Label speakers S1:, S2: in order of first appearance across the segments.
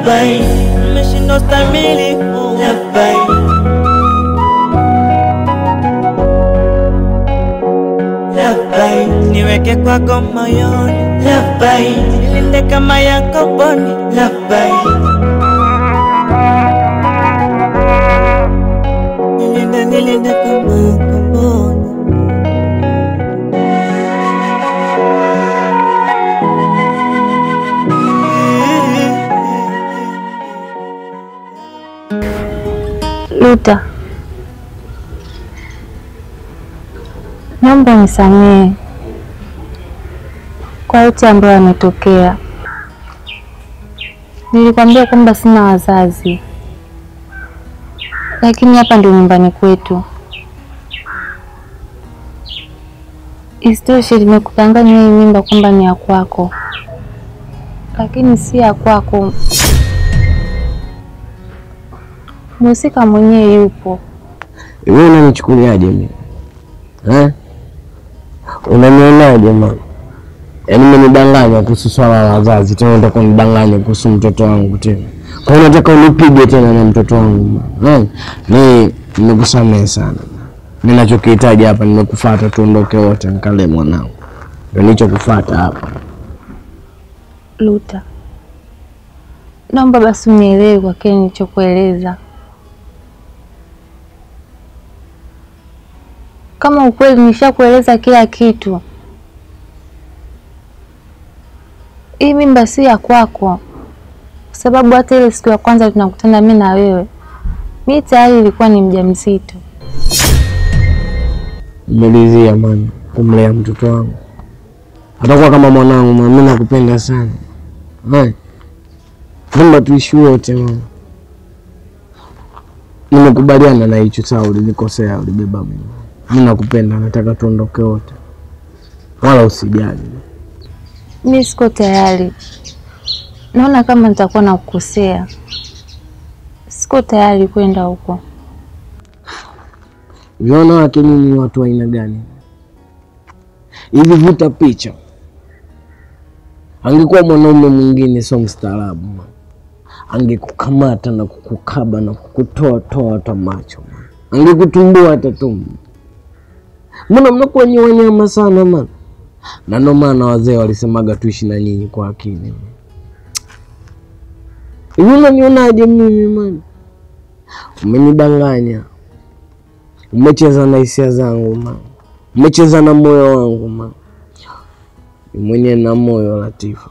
S1: Labai, nimeshindwa stamili. Labai, Labai, niweke kwako moyoni. Labai, nilinde kama Yakoboni. Labai, nilinde nilinde kama Yakoboni.
S2: Luta, naomba nisamehe kwa yote ambayo yametokea. Nilikwambia kwamba sina wazazi, lakini hapa ndio nyumbani kwetu. Isitoshe, nimekudanganya hii mimba kwamba ni ya kwako, lakini si ya kwako. Mhusika mwenyewe yupo.
S3: Wewe unanichukuliaje mimi? Eh? Unanionaje mama? Yaani umenidanganya kuhusu swala la wazazi, tena unataka unidanganye kuhusu mtoto wangu tena. Kwa hiyo unataka unipige tena na mtoto wangu mama. Eh? Ni nimekusamehe sana. Ninachokihitaji hapa nimekufuata tuondoke wote nikale mwanangu. Ndio nilichokufuata hapa.
S2: Luta, naomba basi unielewe kwa kile nilichokueleza. Kama ukweli nishakueleza kila kitu, hii mimba si ya kwako, kwa sababu hata ile siku ya kwanza tunakutana mimi na wewe, mi tayari ilikuwa ni mjamzito.
S3: Nimelizia mama kumlea mtoto wangu. Atakuwa kama mwanangu mama, mimi nakupenda sana. Eh? Naomba tuishi wote mama. Nimekubaliana na hicho sawa, ulinikosea, ulibeba mimi. Mimi nakupenda, nataka tuondoke wote. Wala usijali.
S2: Mi siko tayari, naona kama nitakuwa nakukosea. Siko tayari kwenda huko.
S3: Viona wake nini ni watu wa aina gani? Hivi vuta picha. Angekuwa mwanaume mwingine sio mstaarabu mama. Angekukamata na kukukaba na kukutoa toa hata macho mama. Angekutumbua hata tumbo. Mbona mnakuwa nyi wanyama sana mama? Na ndio maana wazee walisemaga tuishi na nyinyi kwa akili. Hivi unanionaje mimi mama? Umenidanganya. Umecheza na hisia zangu ma, umecheza na moyo wangu ma. Ni mwenye na moyo Latifa.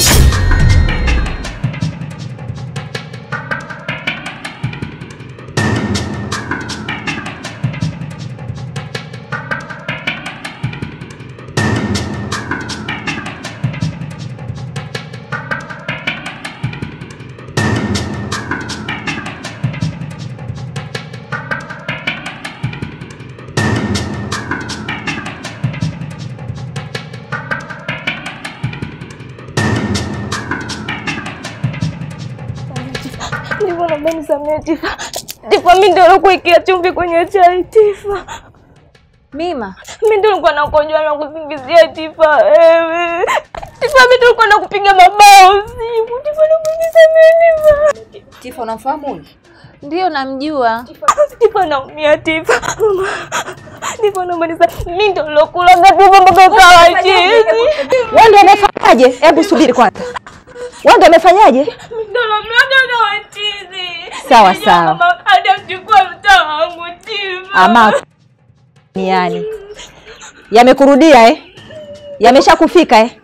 S4: Tifa, naomba nisamehe Tifa. Tifa, mimi ndio nilikuwekea chumvi kwenye chai Tifa.
S2: Mima,
S4: Mimi ndio nilikuwa nakojwa na kusingizia Tifa. Wewe. Tifa, mimi ndio nilikuwa nakupiga mabao usiku. Tifa, naomba nisamehe Tifa.
S5: Tifa, unamfahamu huyu?
S2: ndiyo namjua.
S4: Tifa, naumia Tifa. Tifa, naomba nisamehe. Mimi ndio nilokulaga Tifa mpaka ukawa chizi.
S5: Wewe ndio umefanyaje? Hebu subiri kwanza. Wewe ndio umefanyaje?
S4: Mimi ndio nilomlaga ukawa chizi.
S5: Sawa,
S4: Nilijua
S5: sawa.
S4: kama hata mchukua mtaa wangu Tifa.
S5: Ama ni yani. Yamekurudia eh? Yameshakufika eh?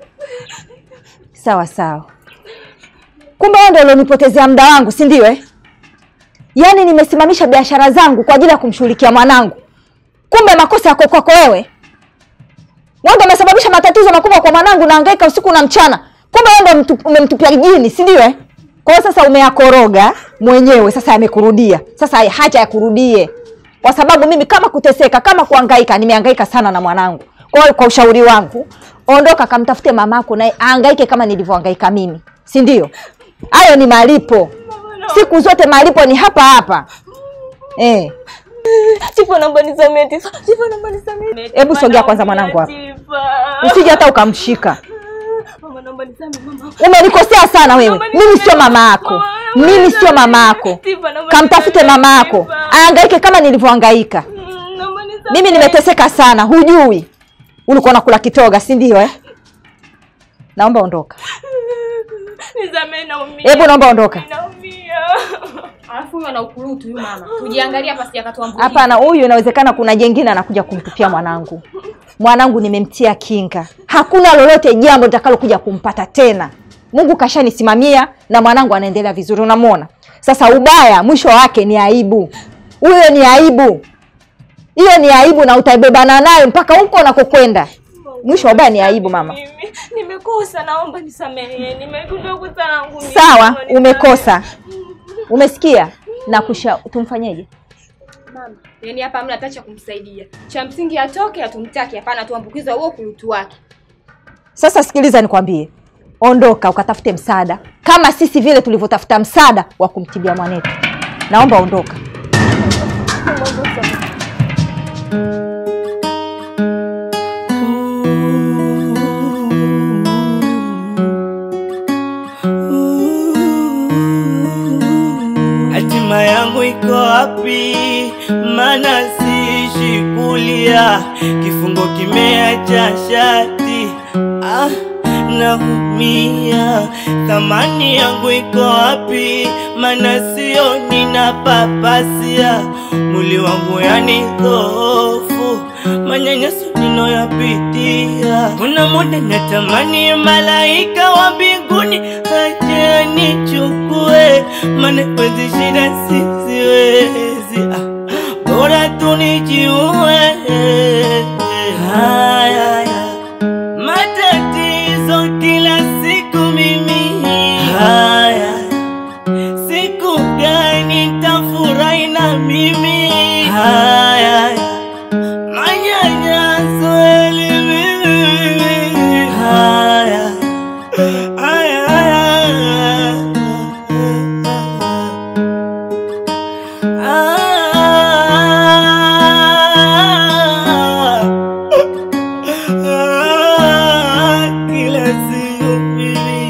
S5: Sawa sawa. Kumbe wewe ndio ulionipotezea muda wangu, si ndio eh? Yaani nimesimamisha biashara zangu kwa ajili ya kumshughulikia mwanangu. Kumbe makosa yako kwako wewe. Wewe ndio umesababisha matatizo makubwa kwa mwanangu, nahangaika usiku na mchana. Kumbe wewe ndio mtu- umemtupia jini, si ndio eh? Kwa hiyo sasa umeyakoroga mwenyewe, sasa yamekurudia. Sasa haya, hacha yakurudie, kwa sababu mimi kama kuteseka, kama kuhangaika, nimehangaika sana na mwanangu. Kwa hiyo kwa ushauri wangu, ondoka kamtafute mamako naye ahangaike kama nilivyohangaika mimi, si ndio? Hayo ni malipo, siku zote malipo ni hapa hapa eh.
S4: Tifa, naomba nisamehe Tifa. Tifa, naomba nisamehe.
S5: Hebu sogea kwanza mwanangu hapa.
S4: Tifa.
S5: Usije hata ukamshika.
S4: Mama, naomba nisamehe mama.
S5: Umenikosea sana wewe,
S4: Naomba
S5: mimi sio
S4: nisamehe,
S5: mama yako.
S4: mama.
S5: mimi sio mama yako
S4: Tifa, naomba
S5: kamtafute
S4: nisamehe,
S5: mama yako
S4: Tifa.
S5: aangaike kama nilivyohangaika
S4: Mm, naomba nisamehe.
S5: mimi nimeteseka sana hujui ulikuwa nakula kitoga si ndio eh? naomba ondoka
S4: Nisamehe, naumia.
S5: hebu naomba ondoka
S4: Naumia.
S6: Alafu huyu ana ukurutu huyu mama. Tujiangalia hapa sija katuambukiza.
S5: hapana huyu inawezekana kuna jengine anakuja kumtupia mwanangu mwanangu nimemtia kinga hakuna lolote jambo litakalokuja kumpata tena mungu kashanisimamia na mwanangu anaendelea vizuri unamwona sasa ubaya mwisho wake ni aibu huyo ni aibu hiyo ni aibu na utaibebana nayo mpaka huko unakokwenda mwisho wa ubaya ni aibu mama
S4: Mimi nimekosa, naomba nisamehe. Nimegundua kosa langu mimi.
S5: sawa
S4: Naomba nisamehe.
S5: umekosa umesikia na kusha tumfanyeje
S6: Mama, yaani hapa hamna hata cha kumsaidia. Cha msingi atoke atumtaki, hapana tuambukiza huo ukurutu wake.
S5: Sasa sikiliza nikwambie, ondoka ukatafute msaada kama sisi vile tulivyotafuta msaada wa kumtibia mwanetu. Naomba ondoka.
S1: Hatima yangu iko wapi? Mana siishi kulia, kifungo kimeacha shati. Ah, naumia. Thamani yangu iko wapi? Mana sio ninapapasia, mwili wangu yani dhoofu, manyanyaso ninayoyapitia. Kuna muda natamani malaika wa mbinguni aje anichukue, maana kwezi shida siziwezi, ah, bora tu nijiue. Haya, haya. matatizo kila siku mimi haya siku gani tafurahi na mimi haya manyanyaso elimimi haya haya haya Ah, kila siku mimi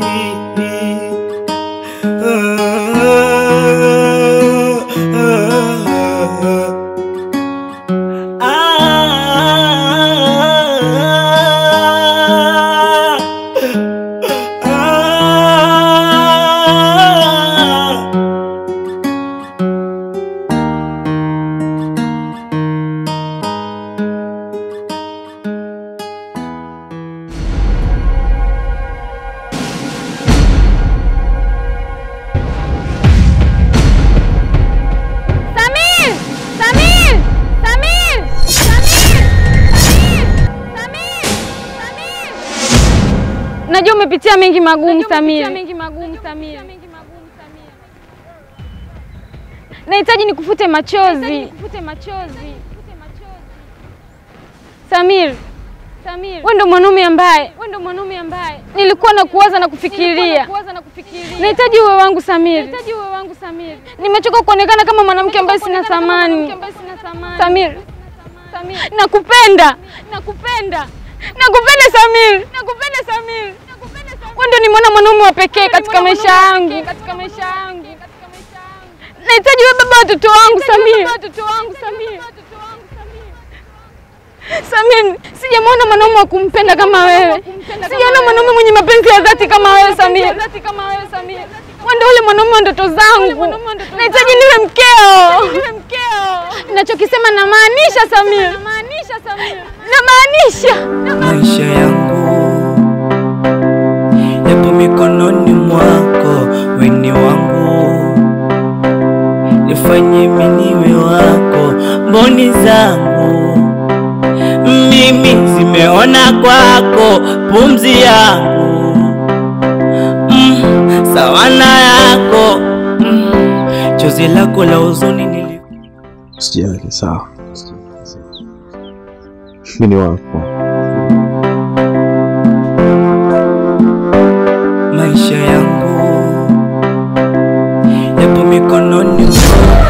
S4: Samir! Samir! Samir! Samir! Samir! Samir! Samir! Najua umepitia mengi magumu Samir. Nahitaji nikufute machozi. Samir, Samir, wewe ndo mwanaume ambaye wewe ndo mwanaume ambaye nilikuwa na kuwaza na kufikiria. Nahitaji uwe wangu Samir. Nahitaji uwe wangu Samir. Nimechoka kuonekana kama mwanamke ambaye sina thamani. Samir. Samir. Nakupenda. Nakupenda. Nakupenda Samir. Nakupenda Samir. Wewe ndo nimeona mwanaume wa pekee katika maisha yangu. Katika maisha yangu. Nahitaji wewe baba watoto wangu Samir. Watoto wangu Samir. Samir, sijamwona mwanaume wa kumpenda kama wewe. Sijaona mwanaume mwenye mapenzi ya dhati kama wewe Samir. Wewe ndio ule mwanaume wa ndoto zangu. Nahitaji niwe mkeo. Ninachokisema namaanisha Samir. Namaanisha.
S1: maisha yangu yapo mikononi mwako, weni wangu, nifanye miniwe wako, mboni zangu mimi zimeona kwako, pumzi yangu mm, sawa na yako mm, chozi lako la huzuni nili
S7: Sijali, sawa. Mimi ni wako.
S1: maisha yangu yapo mikononi mwako.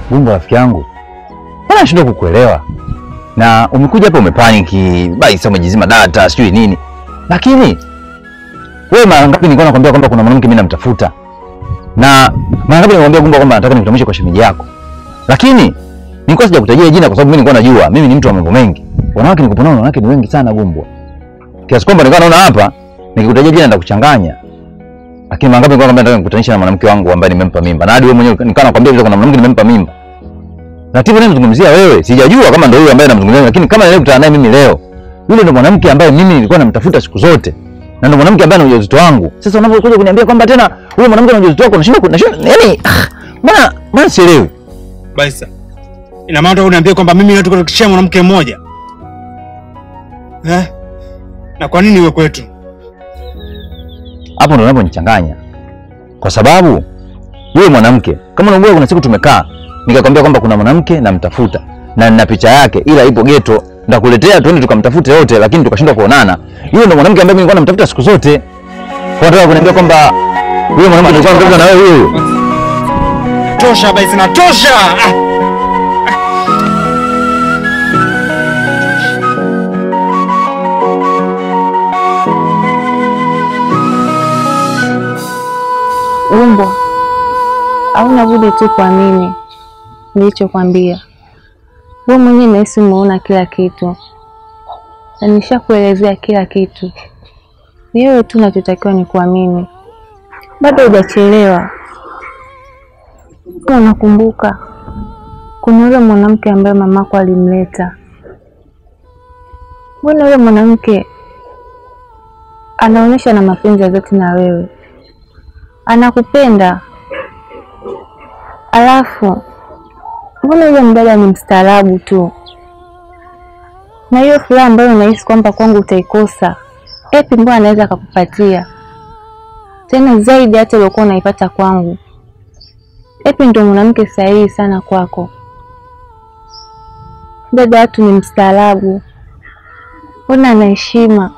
S8: Gumbo rafiki yangu, mbona nashindwa kukuelewa? Na umekuja hapa umepaniki, basi umejizima data sijui nini, lakini wewe mara ngapi nilikuwa nakwambia kwamba kuna mwanamke mimi namtafuta, na mara ngapi nikwambia Gumbo kwamba nataka nikutambulishe kwa shemeji yako, lakini nilikuwa sijakutajia jina kwa sababu mimi nilikuwa najua mimi ni mtu wa mambo mengi. Wanawake nikuponao, wanawake ni wengi sana Gumbo, kiasi kwamba nilikuwa naona hapa nikikutajia jina nitakuchanganya lakini mara ngapi nilikuwa nakwambia nataka nikutanisha na mwanamke wangu ambaye nimempa mimba, na hadi wewe mwenyewe nikawa nakwambia vile kuna mwanamke nimempa mimba. Ratiba naye mzungumzia wewe, sijajua kama ndio huyo ambaye namzungumzia, lakini kama nilikuwa kukutana naye mimi leo, yule ndio mwanamke ambaye mimi nilikuwa namtafuta siku zote, na ndio mwanamke ambaye ana ujauzito wangu. Sasa unapokuja kuniambia kwamba tena huyo mwanamke ana ujauzito wako, nashinda nashinda, yani mbona mbona sielewi.
S9: Baisa, ina maana unataka kuniambia kwamba mimi nataka kushia mwanamke mmoja eh? Na kwa nini iwe kwetu?
S8: Hapo ndo unaponichanganya, kwa sababu yule mwanamke kama unakumbuka, kuna siku tumekaa nikakwambia kwamba kuna mwanamke namtafuta na nina picha yake, ila ipo geto, ndakuletea tuende tukamtafute wote, lakini tukashindwa kuonana. Yule ndo mwanamke ambaye mimi nilikuwa namtafuta siku zote. Kwa nataka kuniambia kwamba yule mwanamke nilikuwa namtafuta na wewe huyo.
S9: Tosha Baisa, na tosha ah!
S2: Gumbo, hauna budi tu kuamini nilichokwambia. Wewe mwenyewe nahisi umeona kila kitu na nishakuelezea kila kitu. Ni wewe tu unachotakiwa ni kuamini. Bado hujachelewa. Kama unakumbuka, kuna yule mwanamke ambaye mamako alimleta. Mbona yule mwanamke anaonyesha na mapenzi ya dhati na wewe anakupenda. Alafu mbona yule mdada ni mstaarabu tu, na hiyo furaha ambayo unahisi kwamba kwangu utaikosa, epi mbona anaweza akakupatia tena zaidi hata uliokuwa unaipata kwangu. Epi ndio mwanamke sahihi sana kwako. Dada watu ni mstaarabu, mbona ana heshima,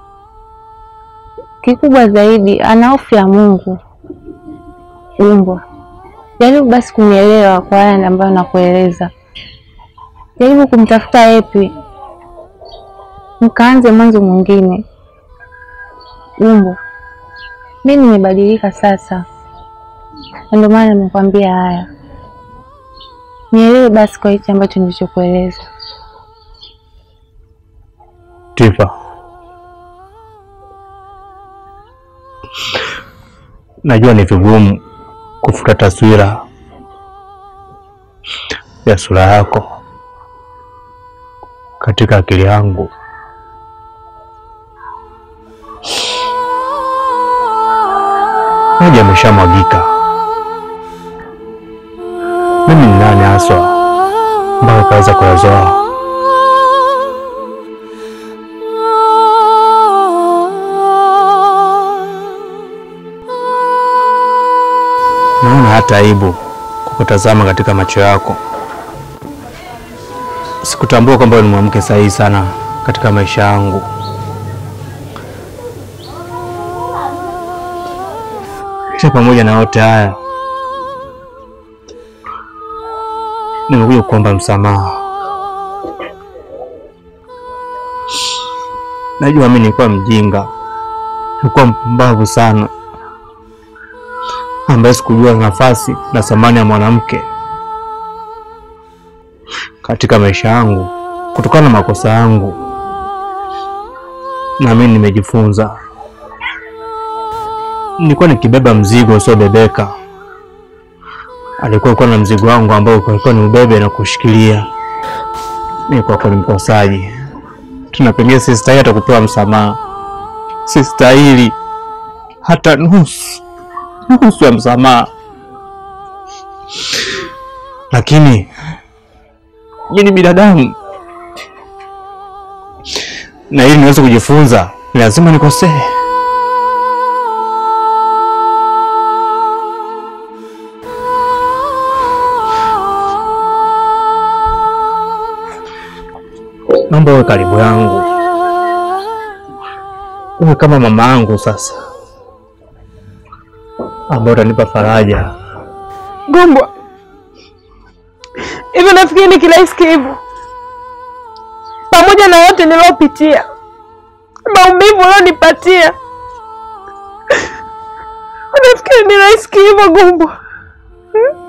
S2: kikubwa zaidi ana hofu ya Mungu. Gumbo, jaribu basi kunielewa kwa haya ambayo nakueleza. Jaribu kumtafuta Epi, mkaanze mwanzo mwingine. Gumbo, mi nimebadilika sasa, na ndio maana nimekwambia haya. Nielewe basi kwa hichi ambacho nilichokueleza.
S9: Tifa, najua ni vigumu kufuta taswira ya sura yako katika akili yangu, maji yameshamwagika. Mimi ni nani haswa mpaka kaweza kuyazoa? Naona hata aibu kukutazama katika macho yako. Sikutambua kwamba wewe ni mwanamke sahihi sana katika maisha yangu. Kisha pamoja na yote haya, nimekuja kuomba msamaha. Najua mimi nilikuwa mjinga, nilikuwa mpumbavu sana ambaye sikujua nafasi na thamani ya mwanamke katika maisha yangu kutokana na makosa yangu, na mimi nimejifunza. Nilikuwa nikibeba mzigo usiobebeka, alikuwa alikuwa na mzigo wangu ambao ulikuwa ni ubebe na kushikilia. Nilikuwa kwa mkosaji, tuna pengine sistahili hata kupewa msamaha, sistahili hata nusu nusu ya msamaha, lakini mimi ni binadamu, na ili niweze kujifunza ni lazima nikosee. Naomba uwe karibu yangu, uwe kama mama yangu sasa ambao utanipa faraja.
S6: Gumbo,
S10: Hivi nafikiri ni kirahisi hivyo? Pamoja na yote nilopitia, maumivu ulionipatia, unafikiri ni rahisi hivyo Gumbo? Hmm?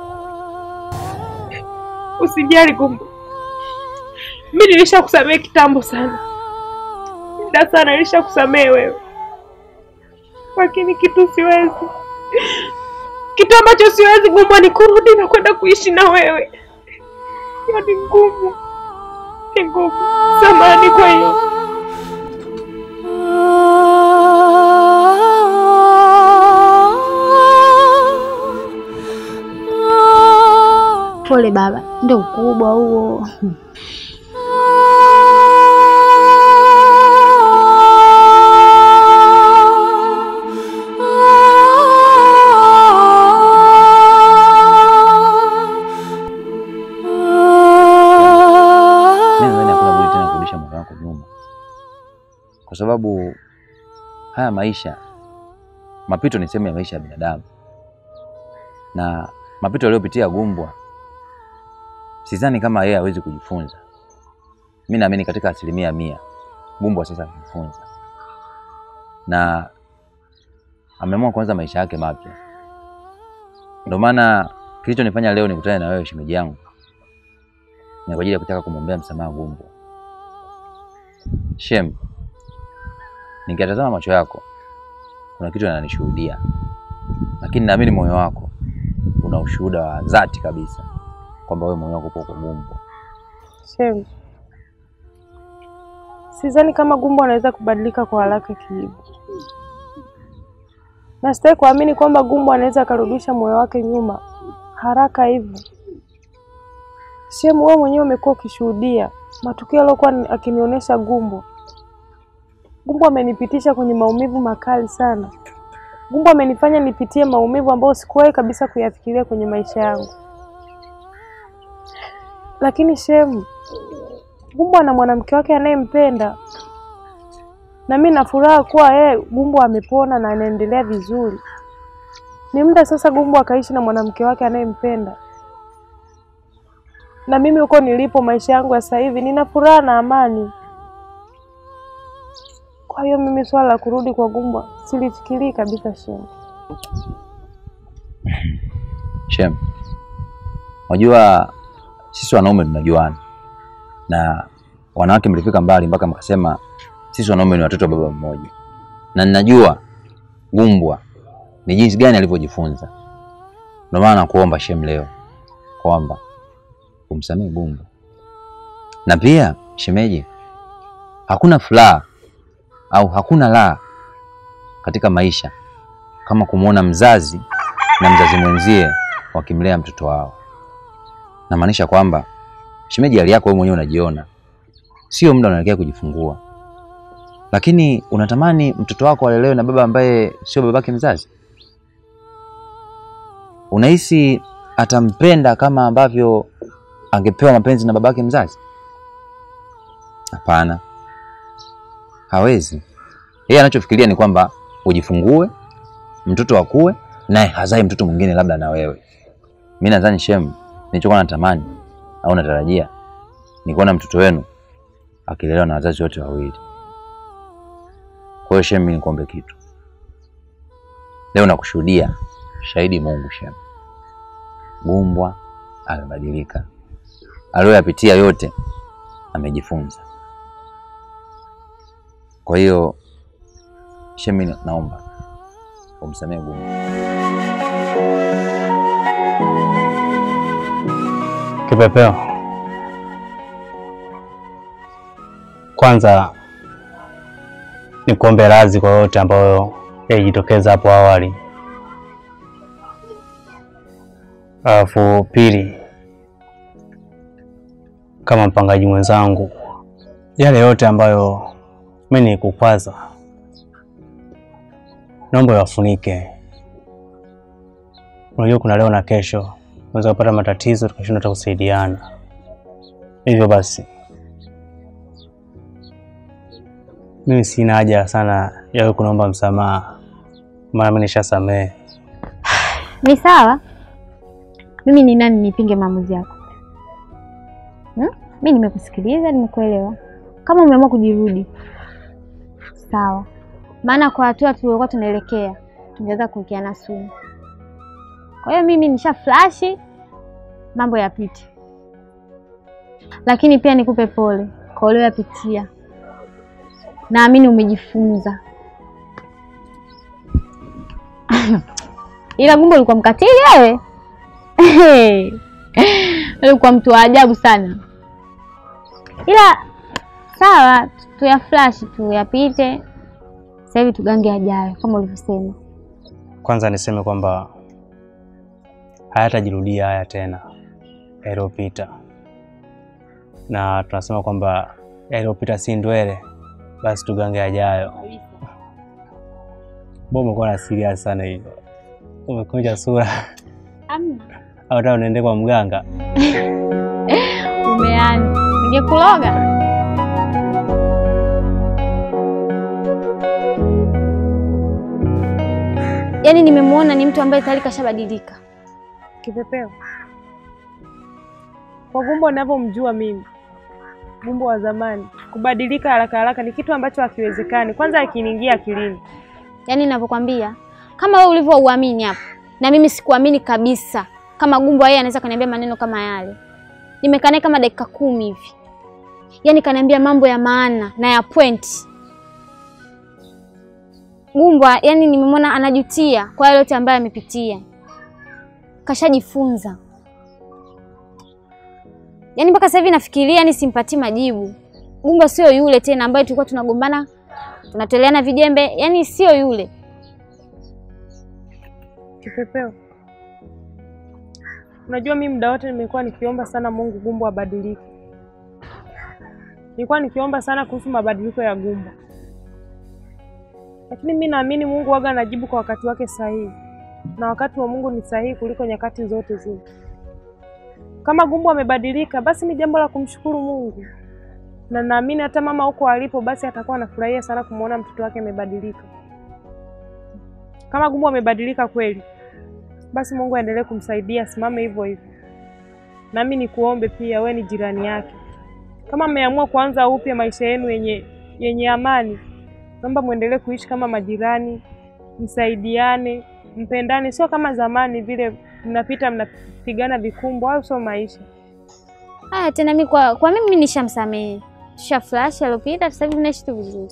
S10: Usijali Gumbo, mi nilishakusamehe kitambo sana, muda sana nilishakusamehe wewe, lakini kitu siwezi, kitu ambacho siwezi Gumbo ni kurudi na kwenda kuishi na wewe. Hiyo ni ngumu, ni ngumu. Samahani kwa hiyo.
S2: Pole baba, ndio ukubwa huo.
S8: Mimi nadhani hakuna budi tena kurudisha moyo wako nyuma, kwa sababu haya maisha, mapito ni sehemu ya maisha ya binadamu, na mapito aliyopitia Gumbwa, sidhani kama yeye hawezi kujifunza. Mi naamini katika asilimia mia Gumbwa sasa amejifunza na ameamua kuanza maisha yake mapya. Ndio maana kilichonifanya leo nikutane na wewe shemeji yangu ni kwa ajili ya kutaka kumwombea msamaha Gumbwa. Shem, nikitazama macho yako kuna kitu yananishuhudia, lakini naamini moyo wako una ushuhuda wa dhati kabisa kwamba wewe moyo wako upo kwa Gumbwa.
S10: Shem, sidhani kama Gumbo anaweza kubadilika kwa haraka kihivo, na sitaki kuamini kwamba Gumbo anaweza akarudisha moyo wake nyuma haraka hivyo. Shem, wewe mwenyewe umekuwa ukishuhudia matukio aliyokuwa ni- akinionyesha Gumbo. Gumbo amenipitisha kwenye maumivu makali sana. Gumbo amenifanya nipitie maumivu ambayo sikuwahi kabisa kuyafikiria kwenye maisha yangu. Lakini Shem, Gumbo ana mwanamke wake anayempenda, na mimi na furaha kuwa yeye Gumbo amepona na anaendelea vizuri. Ni muda sasa Gumbo akaishi na mwanamke wake anayempenda, na mimi huko nilipo, maisha yangu ya sasa hivi, nina furaha na amani. Kwa hiyo mimi swala la kurudi kwa Gumbo silifikirii kabisa, Shem.
S8: Shem, unajua sisi wanaume tunajuana na wanawake mlifika mbali mpaka mkasema sisi wanaume ni watoto wa baba mmoja, na ninajua Gumbwa ni jinsi gani alivyojifunza. Ndio maana nakuomba Shem leo kwamba umsamehe Gumbwa, na pia shemeji, hakuna furaha au hakuna raha katika maisha kama kumwona mzazi na mzazi mwenzie wakimlea mtoto wao. Namaanisha kwamba shemeji, hali yako wewe mwenyewe unajiona, sio muda unaelekea kujifungua, lakini unatamani mtoto wako alelewe na baba ambaye sio babake mzazi. Unahisi atampenda kama ambavyo angepewa mapenzi na babake mzazi? Hapana, hawezi. Yeye anachofikiria ni kwamba ujifungue, mtoto akue, naye hazae mtoto mwingine labda na wewe. Mi nadhani Shem, nilichokuwa natamani au natarajia ni kuona mtoto wenu akilelewa na wazazi wote wawili. Kwa hiyo Shem, mi nikuombe kitu leo, nakushuhudia shahidi Mungu Shem, Gumbwa amebadilika, aliyoyapitia yote amejifunza. Kwa hiyo Shem, mi naomba umsamehe Gumbwa.
S9: Kipepeo, kwanza ni kuombe radhi kwa yote ambayo yalijitokeza hapo awali. Alafu pili, kama mpangaji mwenzangu, yale yote ambayo mimi nilikukwaza, naomba yafunike. Unajua kuna leo na kesho unaweza kupata matatizo tukashindwa hata kusaidiana. Hivyo basi, mimi sina haja sana ya wewe kunaomba msamaha, maana mimi nishasamehe.
S2: Ni sawa, mimi ni nani nipinge maamuzi yako?
S4: Mi nimekusikiliza, nimekuelewa. Kama umeamua kujirudi, sawa, maana kwa hatua tuliokuwa tunaelekea tungeweza kuwekeana sumu. Kwa hiyo mimi nisha flashi, mambo yapite, lakini pia nikupe pole kwa ulioyapitia. Naamini umejifunza. Ila Gumbo ulikuwa mkatili wewe. Ulikuwa mtu wa ajabu sana. Ila sawa, tuya flash tuyapite. Sasa hivi tugange ajayo kama ulivyosema.
S9: Kwanza niseme kwamba hayatajirudia haya tena yaliyopita, na tunasema kwamba yaliyopita si ndwele, basi tugange ajayo. Mbona umekuwa na serious sana hivyo? Umekunja sura
S4: Amna.
S9: au tena unaende kwa mganga?
S4: Umeanza. Ningekuloga. Yaani nimemwona ni mtu ambaye tayari kashabadilika.
S10: Kipepeo, kwa Gumbo ninavyomjua mimi, Gumbo wa zamani, kubadilika haraka haraka ni kitu ambacho hakiwezekani. Kwanza akiniingia akilini,
S4: Yaani ninavyokwambia, kama wewe ulivyouamini hapo, na mimi sikuamini kabisa kama Gumbo yeye anaweza kaniambia maneno kama yale. Nimekaa naye kama dakika kumi hivi, yaani kaniambia mambo ya maana na ya point. Gumbo yaani nimemwona anajutia kwa yale yote ambayo amepitia, kashajifunza. Yaani mpaka sasa hivi nafikiria, yani simpatii majibu. Gumbo sio yule tena ambaye tulikuwa tunagombana tunatoleana vijembe, yani sio yule.
S10: Kipepeo, unajua mimi muda wote nimekuwa nikiomba sana Mungu Gumbo abadilike. Nilikuwa nikiomba sana kuhusu mabadiliko ya Gumbo, lakini mi naamini Mungu waga anajibu kwa wakati wake sahihi, na wakati wa Mungu ni sahihi kuliko nyakati zote zile. Kama Gumbo amebadilika, basi ni jambo la kumshukuru Mungu, na naamini hata mama huko alipo, basi atakuwa anafurahia sana kumwona mtoto wake amebadilika. Kama Gumbo amebadilika kweli, basi Mungu aendelee kumsaidia asimame hivyo hivyo. Nami nikuombe pia, we ni jirani yake, kama mmeamua kuanza upya maisha yenu yenye yenye amani, naomba muendelee kuishi kama majirani, msaidiane, mpendane, sio kama zamani vile mnapita mnapigana vikumbo, au sio maisha.
S4: Haya tena mimi kwa, kwa mimi nishamsamehe. Tusha flash alopita, sasa hivi tunaishi tu vizuri.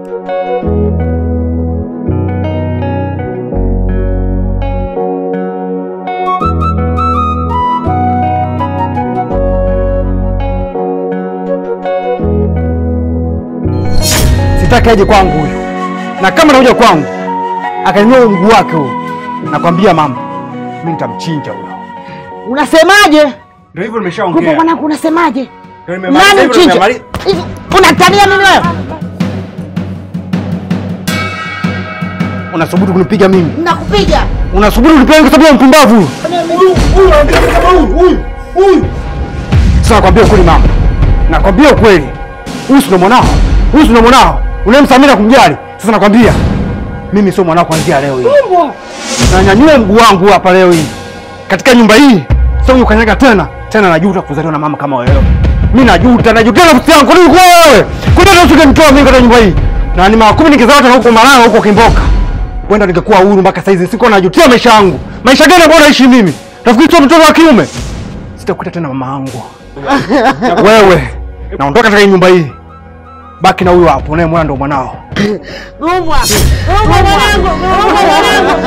S11: Sitaki aje kwangu huyu, na kama anakuja kwangu akainua mguu wake huyo, nakwambia mama, mimi nitamchinja huyo.
S12: Unasemaje?
S11: Ndio hivyo
S12: Kumbe
S11: nimeshaongea.
S12: mwanangu, unasemaje?
S11: Ndio nimemaliza
S12: Nani
S11: hivyo,
S12: mchinja?
S11: nimemaliza.
S12: Hivi unatania mimi wewe?
S11: Unasubutu kunipiga mimi?
S12: Nakupiga.
S11: Unasubutu kunipiga kwa sababu ya mpumbavu huyu? Huyu anaongea kama huyu, huyu, huyu. Sasa nakwambia ukweli mama, nakwambia ukweli. Huyu si ndo mwanao, huyu si ndo mwanao unayemsamia na kumjali. Sasa nakwambia mimi sio mwanao kuanzia leo hii. Na nyanyue mguu wangu hapa leo hii katika nyumba hii, sio ukanyaga tena tena. Najuta kuzaliwa na mama kama wewe. Mimi najuta, najutia nafsi yangu. Kwa nini kwa wewe? Kwa nini usingenitoa mimi katika nyumba hii? Na ni mara kumi nikizaa tena huko Malaya huko Kimboka. Kwenda ningekuwa huru mpaka saizi. Siko najutia maisha yangu. Maisha gani ambayo naishi mimi? Nafikiri sio mtoto wa kiume. Sitakuita tena mama yangu. Wewe naondoka katika hii nyumba hii. Baki na huyo hapo, unayemwona ndo mwanao.
S12: Gumbwa. Gumbwa mwanangu. Gumbwa mwanangu.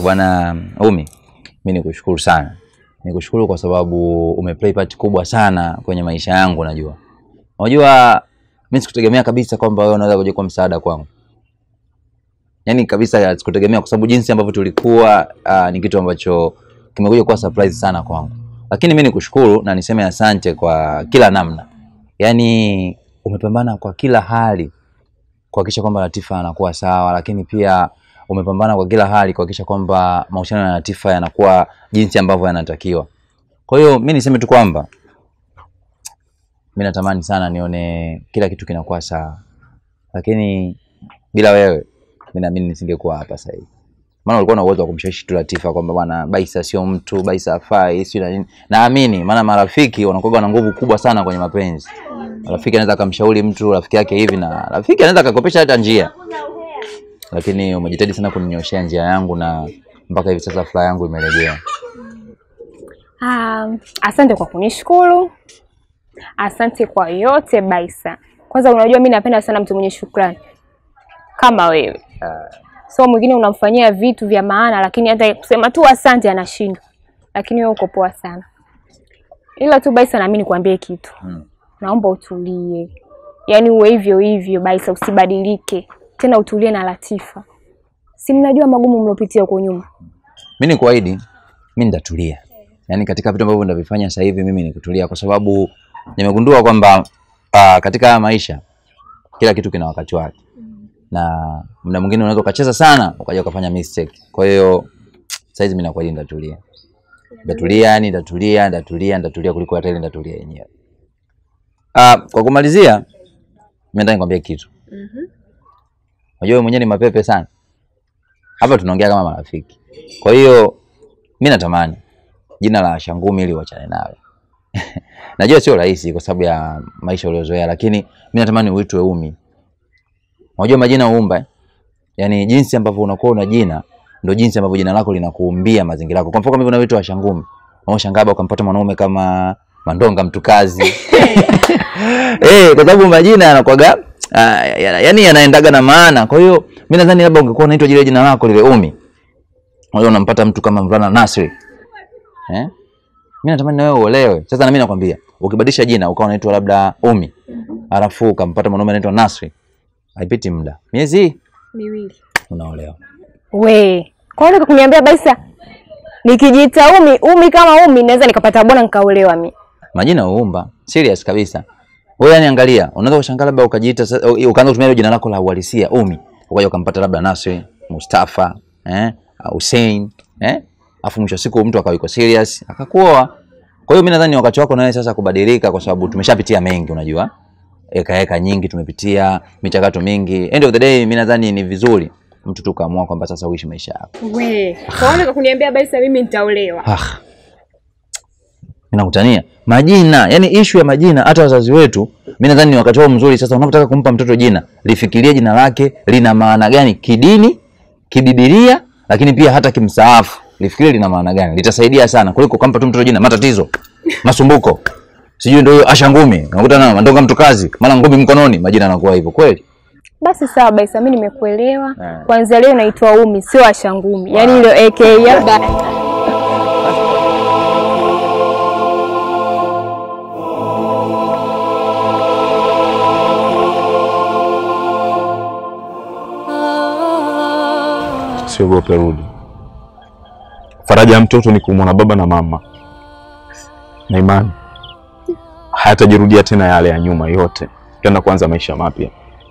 S8: Bwana Umi, mi nikushukuru sana, nikushukuru kwa sababu umeplay part kubwa sana kwenye maisha yangu. Najua unajua, mi sikutegemea kabisa kwamba wewe unaweza kuja kuwa msaada kwangu, yaani kabisa sikutegemea, kwa sababu jinsi ambavyo tulikuwa uh, ni kitu ambacho kimekuja kuwa surprise sana kwangu, lakini mi nikushukuru na niseme asante kwa kila namna, yaani umepambana kwa kila hali kuhakikisha kwamba Latifa anakuwa sawa, lakini pia umepambana kwa kila hali kuhakikisha kwamba mahusiano ya Latifa yanakuwa jinsi ambavyo yanatakiwa. Kwa hiyo mi niseme tu kwamba mi natamani sana nione kila kitu kinakuwa sawa, lakini bila wewe mi naamini nisingekuwa hapa sasa hivi, maana ulikuwa na uwezo wa kumshawishi tu Latifa kwamba bwana Baisa sio mtu, Baisa hafai, sio na nini. Naamini maana marafiki wanakuwa na nguvu kubwa sana kwenye mapenzi. Rafiki anaweza akamshauri mtu rafiki yake hivi, na rafiki anaweza akakopesha hata njia, lakini umejitahidi sana kuninyoshea njia yangu na mpaka hivi sasa furaha yangu imerejea.
S6: Um, asante kwa kunishukuru, asante kwa yote Baisa. Kwanza unajua mi napenda sana mtu mwenye shukrani kama wewe. So mwingine unamfanyia vitu vya maana, lakini hata kusema tu asante anashindwa, lakini wewe uko poa sana. Ila tu Baisa, nami nikwambie kitu
S8: Mm.
S6: naomba utulie, yaani uwe hivyo hivyo Baisa, usibadilike tena, utulie na Latifa. Si mnajua magumu mliopitia huko nyuma.
S8: Mi nikuahidi, mi nitatulia, yaani katika vitu ambavyo nitavifanya sasa hivi mimi ni kutulia, kwa sababu nimegundua kwamba uh, katika haya maisha kila kitu kina wakati wake, na muda mwingine unaweza ukacheza sana ukaja ukafanya mistake. Kwa hiyo saizi mi nakuahidi nitatulia, nitatulia, yani nitatulia, nitatulia, nitatulia kuliko hata ile nitatulia yenyewe. Uh, kwa kumalizia, mi nataka nikwambie kitu. Unajua wewe mwenyewe ni mapepe sana. Hapa tunaongea kama marafiki. Kwa hiyo mi natamani jina la Shangumi ili uachane nawe. Najua sio rahisi kwa sababu ya maisha uliozoea, lakini mi natamani uitwe Umi. Unajua majina huumba eh? Yaani jinsi ambavyo unakuwa una jina ndio jinsi ambavyo jina lako linakuumbia mazingira yako. Kwa mfano kama hivyo unaitwa Shangumi, unaoshangaa labda ukampata mwanaume kama Mandonga Mtukazi. Eh, kwa sababu majina yanakuwaga ah, ya- yaani yanaendaga na maana. Kwa hiyo mi nadhani labda ungekuwa unaitwa jile jina lako lile Umi. Unajua unampata mtu kama mvulana Nasri. Eh? Mimi natamani na wewe uolewe. Sasa na mimi nakwambia, ukibadilisha jina ukawa unaitwa labda Umi, alafu ukampata mwanaume anaitwa Nasri, haipiti muda, miezi
S6: Miwili.
S8: unaolewa.
S6: We, kwa nini kuniambia Baisa nikijiita Umi, Umi kama Umi naweza nikapata bwana nikaolewa mi.
S8: Majina huumba, serious kabisa. Wewe yani angalia, unaweza kushangaa labda ukajiita sa- ukaanza kutumia hilo jina lako la uhalisia Umi, ukaja ukampata labda Nasri, Mustafa, eh, Hussein, eh? Afu mwisho wa siku mtu akawa yuko serious, akakuoa. Kwa hiyo mimi nadhani ni wakati wako na wewe sasa kubadilika kwa sababu tumeshapitia mengi unajua. Eka eka nyingi tumepitia, michakato mingi. End of the day mimi nadhani ni vizuri mtu tu kaamua kwamba sasa uishi maisha yako.
S6: We, kwa nini kuniambia Baisa mimi nitaolewa?
S8: Ah. Ninakutania. Majina, yani ishu ya majina hata wazazi wetu, mimi nadhani ni wakati wao mzuri sasa unapotaka kumpa mtoto jina, lifikirie jina lake lina maana gani kidini, kibibilia, lakini pia hata kimsaafu. Lifikirie lina maana gani. Litasaidia sana kuliko kumpa tu mtoto jina matatizo, masumbuko. Sijui ndio hiyo Asha Ngumi, unakuta na Mandonga Mtukazi, mara ngumi mkononi, majina yanakuwa hivyo kweli.
S6: Basi sawa Baisa, mimi nimekuelewa.
S8: Eh.
S6: Kwanza leo naitwa Umi, sio Ashangumi. Yaani ile AKA labda
S7: Usiogope, rudi. Faraja ya mtoto ni kumwona baba na mama, na imani hayatajirudia tena yale ya nyuma yote, tena kuanza maisha mapya.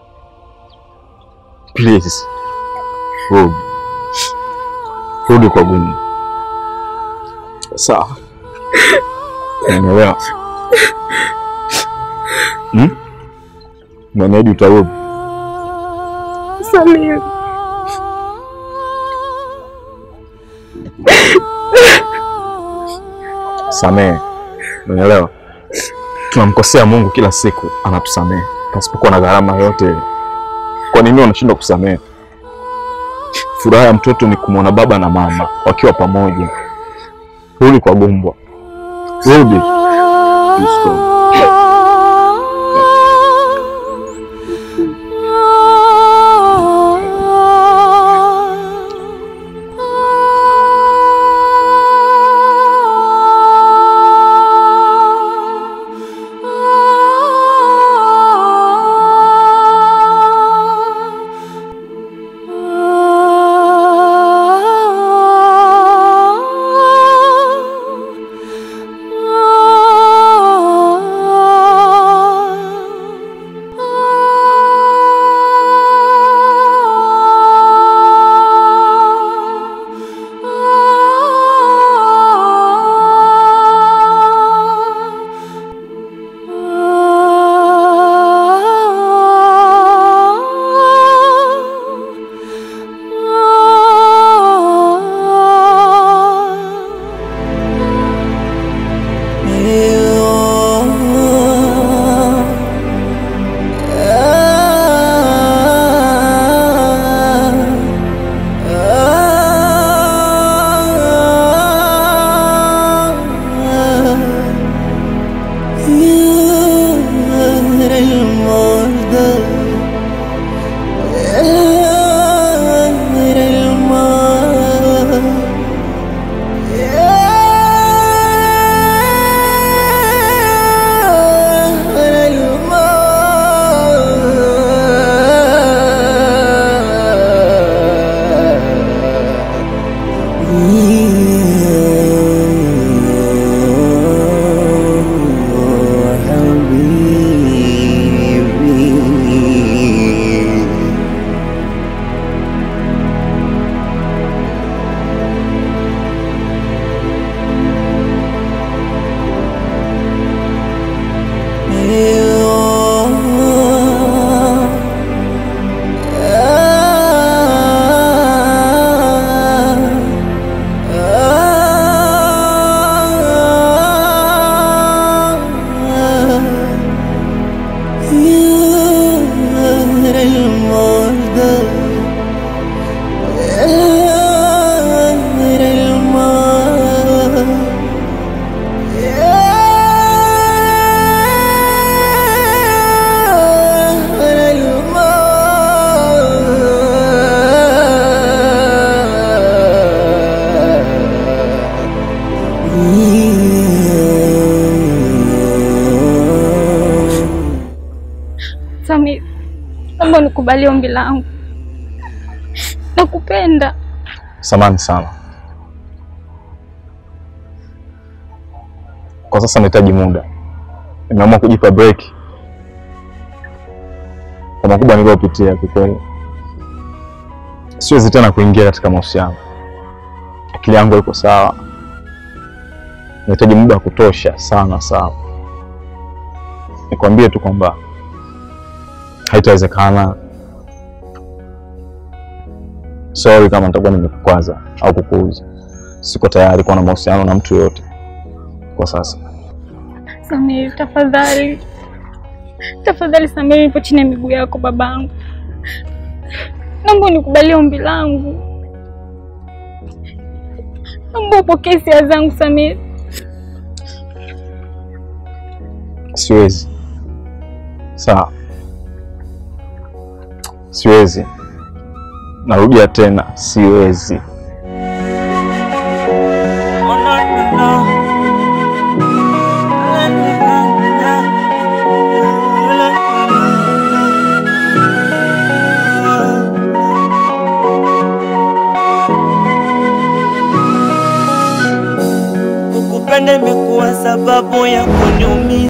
S7: Please rudi, rudi kwa gumu. Sawa, unaelewa? Hmm? Umeniahidi utarudi.
S10: Samir.
S7: Samehe, unaelewa? Tunamkosea Mungu kila siku, anatusamehe pasipokuwa na gharama yoyote ile. Kwa nini unashindwa kusamehe? Furaha ya mtoto ni kumwona baba na mama wakiwa pamoja. Rudi kwa Gumbwa, rudi. Please go.
S4: Samir, naomba nikubalie ombi langu. Nakupenda.
S7: Samani sana. Kwa sasa nahitaji muda, nimeamua kujipa break kwa makubwa niliyopitia. Kikweli siwezi tena kuingia katika mahusiano, akili yangu iko sawa, nahitaji muda wa kutosha sana sana. Nikwambie tu kwamba haitawezekana. Sorry kama nitakuwa nimekukwaza au kukuuza. Siko tayari kuwa na mahusiano na mtu yoyote kwa sasa.
S4: Samir, tafadhali. Tafadhali Samir, nipo chini ya miguu yako babangu. Naomba unikubalie ombi langu. Naomba upokee hisia zangu Samir.
S7: Siwezi. Sawa, siwezi. Narudia tena, siwezi.
S1: Kukupenda imekuwa sababu ya kuniumiza.